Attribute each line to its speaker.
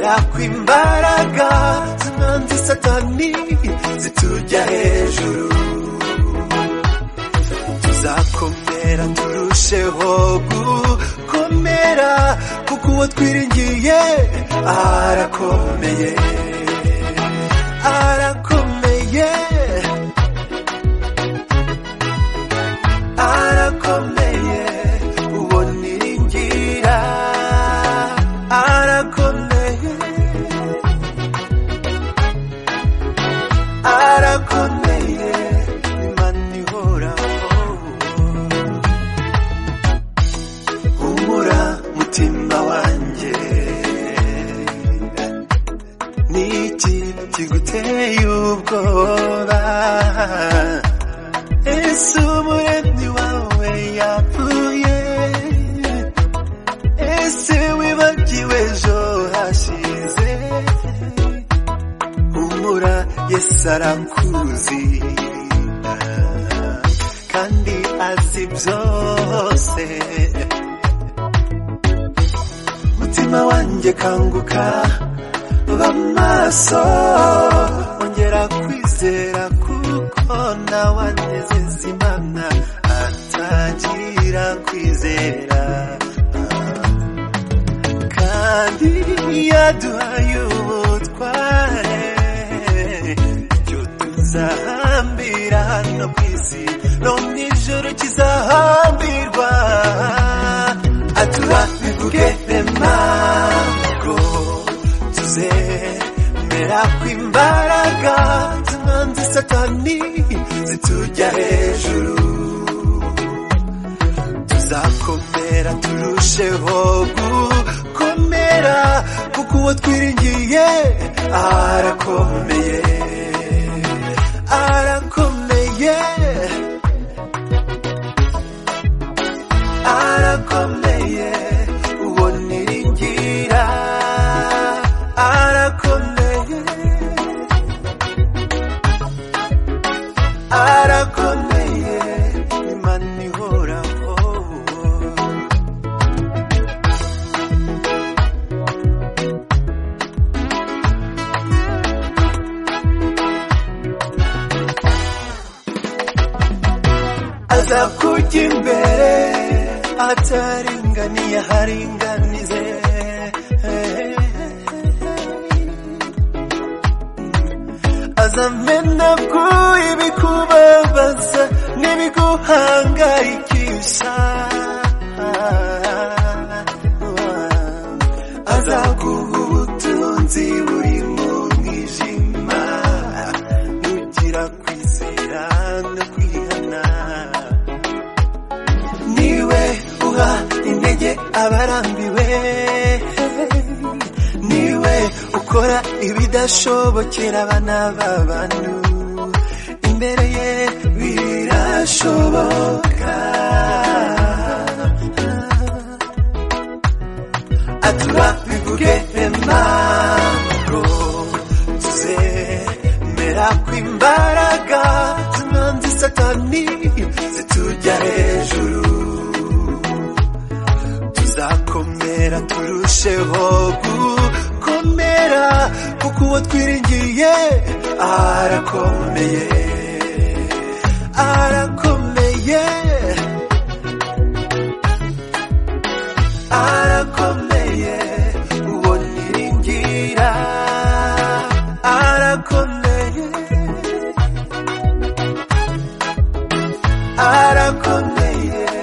Speaker 1: yakwa imbaraga z'umwanzi satani zitujya hejuru tuzakomera turusheho gukomera kuko uwo twiringiye arakomeye arakomeye arakomeye uwo niringira arakomeye arakomeye imana ihoraho humura mutima wanjye niki kiguteye ubwoba ese umuremyi wawe yapfuye ese wibagiwe ejo hashize humura yesu arakuzi kandi azi byose mutima wanjye kanguka ba maso ongera kwizera kuko nawe anezeza imana atagira kwizera kandi yaduhaye ubutware ibyo tuzahambira hano ku isi no mu ijoro kizahambirwa atura bivuge remago tuzemera kw'imbaraga z'umwanzi satani zitujya hejuru tuzakomera turusheho gukomera kuko uwo twiringiye arakomeye arakomeye arakomeye uwo niringira arakomeye arakomeye imana ihoraho aza kujya imbere ataringaniye haringanize azame ntabwo ibikubabaza n'ibiguhangayikisha azaguha ubutunzi buri mu mwijima nugira kwizera no kwihana niwe uha intege abarambiwe niwe ukora ibidashobokera abana b'abantu imbere ye birashoboka atura bivuge remago tuzemera kw'imbaraga z'umwanzi satani zitujya hejuru tuzakomera turusheho gukomera kuko uwo twiringiye arakomeye arakomeye arakomeye uwo niringira arakomeye arakomeye